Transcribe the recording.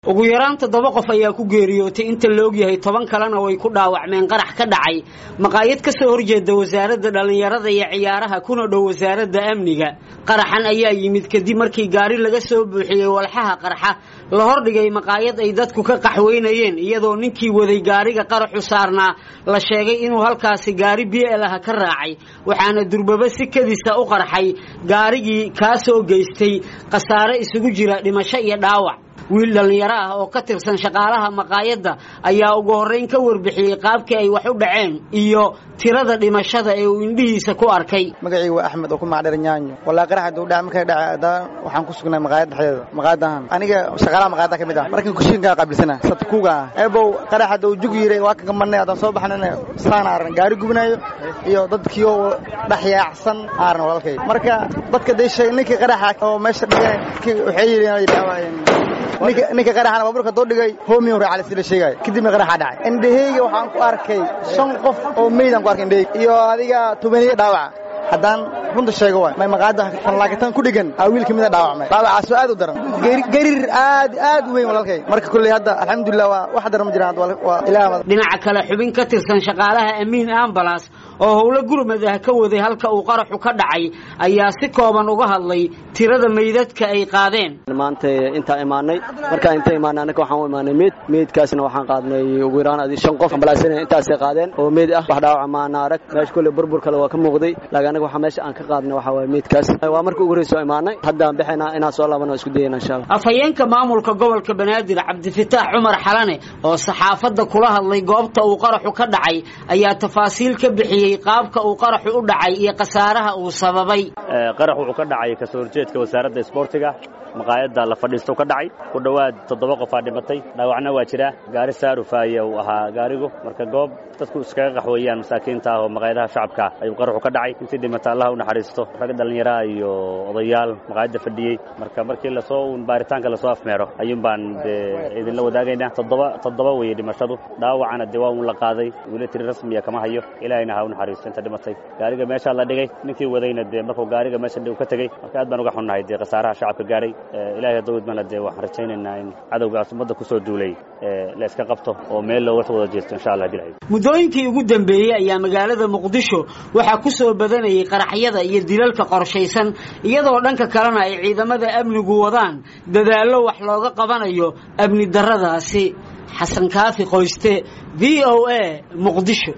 ugu yaraan toddoba qof ayaa ku geeriyootay inta la ogyahay toban kalena way ku dhaawacmeen qarax ka dhacay maqaayad ka soo horjeeda wasaaradda dhallinyarada iyo ciyaaraha kuna dhow wasaaradda amniga qaraxan ayaa yimid kadib markii gaari laga soo buuxiyey walxaha qarxa la hordhigay maqaayad ay dadku ka qaxweynayeen iyadoo ninkii waday gaariga qaraxu saarnaa la sheegay inuu halkaasi gaari bielaha ka raacay waxaana durbaba si kadisa u qarxay gaarigii kaa soo geystay khasaare isugu jira dhimasho iyo dhaawac wiil dhallinyaro ah oo ka tirsan shaqaalaha maqaayadda ayaa ugu horrayn ka warbixiyey qaabkii ay wax u dhaceen iyo tirada dhimashada ee uu indhihiisa ku arkay magacii waa axmed oo ku magacdheer nyaanyo wallaahi qarax hadduu dhaca markay dhaca haddana waxaan ku sugnay maqaayad dhexdeeda maqaayadahan aniga shaqaalaha maqaayadda ka mid ah markan kushiinkaa qaabilsana satkuuga ah eebow qarax hadduu jug yiray waa kan kamarnay haddaan soo baxnana saan aaran gaari gubnayo iyo dadkii oo dhex yaacsan aaran walaalkay marka dadka dee sheeg ninkii qaraxa oo meesha dhigay waxay yidhi ninka qaraxana baabuurka doo dhigay homiyo raacale sida sheegay kadibna qaraxa dhacay indhaheyga waxaan ku arkay shan qof oo meydaan ku arkay indhaheyga iyo adiga tobaniyo dhaawaca haddaan runta sheego waay may maqaayadda fanlaakitaan ku dhigan aa wiil ka mida dhaawacmay dhaawacaasoo aad u daran gariir aad aad u weyn walaalkay marka kulley hadda alxamdulilah waa wax daran ma jiraan waa ilaah dhinaca kale xubin ka tirsan shaqaalaha amiin ambalas oo howlo gurmad ah ka waday halka uu qaraxu ka dhacay ayaa si kooban uga hadlay tirada meydadka ay qaadeen maanta intaa imaanay markaa inta imaanay annaka waxaan u imaanay meyd meydkaasna waxaan qaadnay ugu yaraan adi shan qof ambalaasina intaasay qaadeen oo meyd ah wax dhaawaca maana arag meesha kulley burbur kale waa ka muuqday laakiin anaga waxaa meesha aan ka qaadnay waxaa waaya meydkaas waa markii ugu horreysa oo imaanay haddaan bixayna inaan soo laabano isku dayayna insha allah afhayeenka maamulka gobolka banaadir cabdifitaax cumar xalane oo saxaafadda kula hadlay goobta uu qaraxu ka dhacay ayaa tafaasiil ka bixiyey qaabka uu qaraxu u dhacay iyo khasaaraha uu sababay qarax wuxuu ka dhacay kasoo horjeedka wasaaradda isboortiga maqaayadda la fadhiisto ka dhacay ku dhowaad toddoba qofaa dhimatay dhaawacna waa jira gaari saarufaaye uu ahaa gaarigu marka goob dadku iskaga qaxweeyaan masaakiinta ah oo maqaayadaha shacabka ayuu qaraxu ka dhacay intii dhimata allah u naxariisto rag dhallinyaraha iyo odayaal maqaayadda fadhiyey marka markii lasoo baaritaanka lasoo afmeero ayuun baan dee idinla wadaagaynaa toddoba toddoba weeye dhimashadu dhaawacana dee waa uun la qaaday weli tiri rasmiya kama hayo ilaahayna ha u naxariisto inta dhimatay gaariga meeshaa la dhigay ninkii wadayna dee markuu gaariga meesha uu ka tegey marka aad baan uga xunnahay dee khasaaraha shacabka gaadhay ilahay hadduu idmana dee waxaan rajaynaynaa in cadowgaas ummadda ku soo duulay la iska qabto oo meel looga wada jeesto insha allah bilahay muddooyinkii ugu dambeeyey ayaa magaalada muqdisho waxaa ku soo badanayay qaraxyada iyo dilalka qorshaysan iyadoo dhanka kalena ay ciidamada amnigu wadaan dadaallo wax looga qabanayo amni darradaasi xasan kaafi qoyste v o a muqdisho